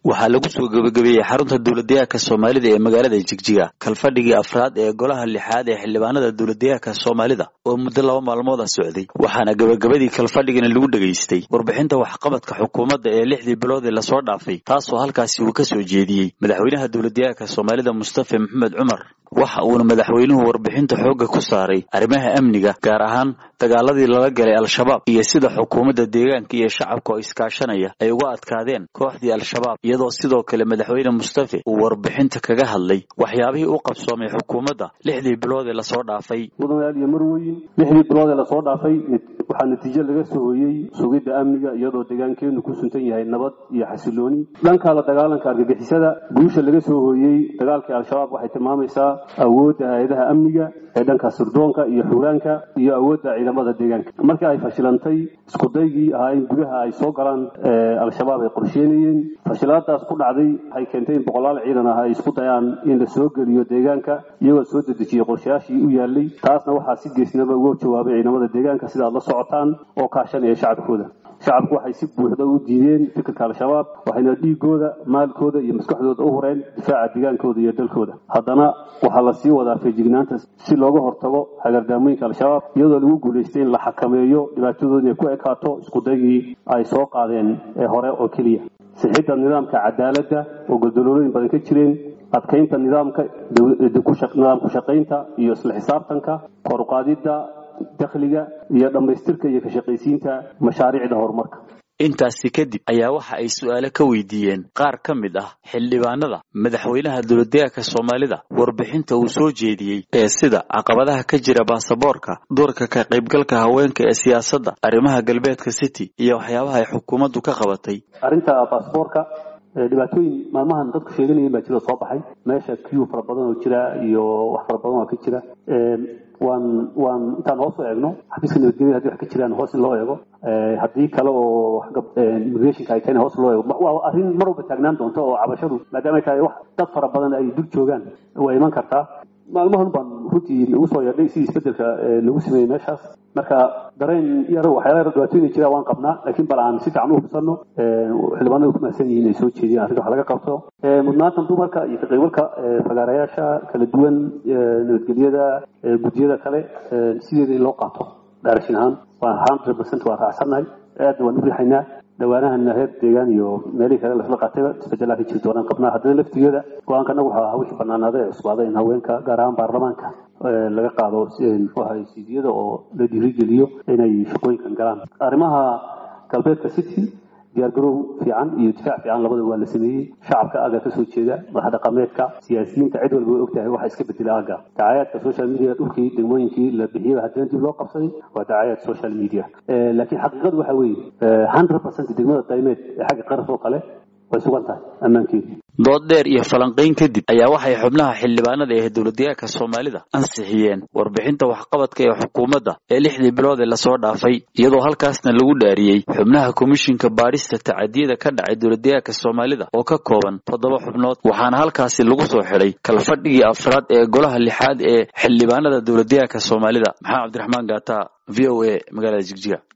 waxaa lagu soo gebagabeeyey xarunta dowladdeegaanka soomaalida ee magaalada jigjiga kalfadhigii afraad ee golaha lixaad ee xildhibaanada dowladdeegaanka soomaalida oo muddo laba maalmood a socday waxaana gebagabadii kalfadhigana lagu dhegaystay warbixinta waxqabadka xukuumadda ee lixdii bilood ee lasoo dhaafay taasoo halkaasi uu ka soo jeediyey madaxweynaha dowladdeegaanka soomaalida mustafa maxamed cumar waxa uuna madaxweynuhu warbixinta xoogga ku saaray arrimaha amniga gaar ahaan dagaaladii lala galay al-shabaab iyo sida xukuumadda deegaanka iyo shacabka oo iskaashanaya ay uga adkaadeen kooxdii al-shabaab iyadoo sidoo kale madaxweyne mustafe uu warbixinta kaga hadlay waxyaabihii u qabsoomay xukuumadda lixdii bilood ee lasoo dhaafay mudanayaal iyo marweyn lixdii bilood ee lasoo dhaafay waxaa natiijo laga soo hooyey sugidda amniga iyadoo deegaankeenu ku suntan yahay nabad iyo xasilooni dhanka la dagaalanka argagixisada guusha laga soo hooyey dagaalkii al-shabaab waxay tilmaamaysaa awoodda hay-adaha amniga ee dhanka sirdoonka iyo xuuraanka iyo awoodda ciidamada deegaanka markii ay fashilantay iskudaygii ahaa in gudaha ay soo galaan al-shabaab ay qorsheynayeen fashilaadaas ku dhacday waxay keentay in boqolaal ciidan ah ay isku dayaan in la soo geliyo deegaanka iyagoo soo dedejiyey qorshayaashii u yaalay taasna waxaa si geesnaba uga jawaabay ciidamada deegaanka sida aad la socotaan oo kaashanaya shacabkooda shacabku waxay si buuxda u diideen fikirka al-shabaab waxayna dhiigooda maalkooda iyo maskaxdooda u hureen difaaca deegaankooda iyo dalkooda haddana waxaa lasii wadaa feejignaanta si looga hortago hagardaamooyinka al-shabaab iyadoo lagu guulaystay in la xakameeyo dhibaatadooda inay ku ekaato iskudaygii ay soo qaadeen ee hore oo keliya sixidda nidaamka cadaaladda oo goldolooyin badan ka jireen adkaynta nidaamka nidaam ku-shaqaynta iyo isla xisaabtanka koruqaadidda dakhliga iyo dhammaystirka iyo ka shaqaysiinta mashaariicda horumarka intaasi kadib ayaa waxa ay su'aalo ka weydiiyeen qaar ka mid ah xildhibaanada madaxweynaha dowladdeegaanka soomaalida warbixinta uu soo jeediyey ee sida caqabadaha ka jira baasaboorka doorka ka qaybgalka haweenka ee siyaasadda arrimaha galbeedka city iyo waxyaabaha ay xukuumaddu ka qabatay arrinta baasaboorka dhibaatooyin maalmahan dadku sheeganayeen baa jira soo baxay meesha q fara badan oo jira iyo wax fara badan oo ka jira waan waan intaan hoos u eegno xafiiska nabadgelyada hadii wax ka jiraan hoos in loo eego haddii kale oo immigrationka ay tahayna hoos loo eego waa arrin mar walba taagnaan doonto oo cabashadu maadaama ay tahay wax dad fara badan ay dul joogaan waa iman kartaa maalmahan baan runtii nagu soo yeedhay sidii isbedelka lagu sameeyey meeshaas marka dareen yar waxyaala yar dhibaatooyin jira waan qabnaa laakiin bal aan si fiican u hubsano xildhibaanadu ku mahadsan yihiin ay soo jeediyaan arrinta wax laga qabto mudnaanta dumarka iyo ka qaybgalka fagaarayaasha kala duwan nabadgelyada guddiyada kale sideeda in loo qaato daarashin ahaan waa hundred percent waa raacsannahay aadna waan u riixaynaa dhawaanahana heer deegaan iyo meelihii kale lasla qaatayba isbedelaa ka jiri doonaan qabnaa haddana laftigeeda go-aanka anagu waxaa ahaa wixii banaanaada ee cusbaaday in haweenka gaar ahaan baarlamaanka laga qaado muxuu ahay siidiyada oo la dhiirigeliyo inay shaqooyinkan galaan arrimaha galbeedka city diyaargarow fiican iyo difaac fiican labadaba waa la sameeyey shacabka aaga ka soo jeeda madax dhaqameedka siyaasiyiinta cid walba way ogtahay waxa iska bedela aaga dacayaadka social media dhulkii degmooyinkii la bixiyaba haddana dib loo qabsaday waa dacayaad social media laakiin xaqiiqadu waxa weeye hundred percent degmada daymeed ee xagga qaras oo kale way sugan tahay ammaankeedu dood dheer iyo falanqayn kadib ayaa waxay xubnaha xildhibaanada ee dowladdeegaanka soomaalida ansixiyeen warbixinta waxqabadka ee xukuumadda ee lixdii bilood ee lasoo dhaafay iyadoo halkaasna lagu dhaariyey xubnaha komishinka baadhista tacadiyada ka dhacay dowladdeegaanka soomaalida oo ka kooban toddoba xubnood waxaana halkaasi lagu soo xidhay kalfadhigii afraad ee golaha lixaad ee xildhibaanada dowladdeegaanka soomaalida maxamed cabdiraxmaan gaata v o a magaalada jigjiga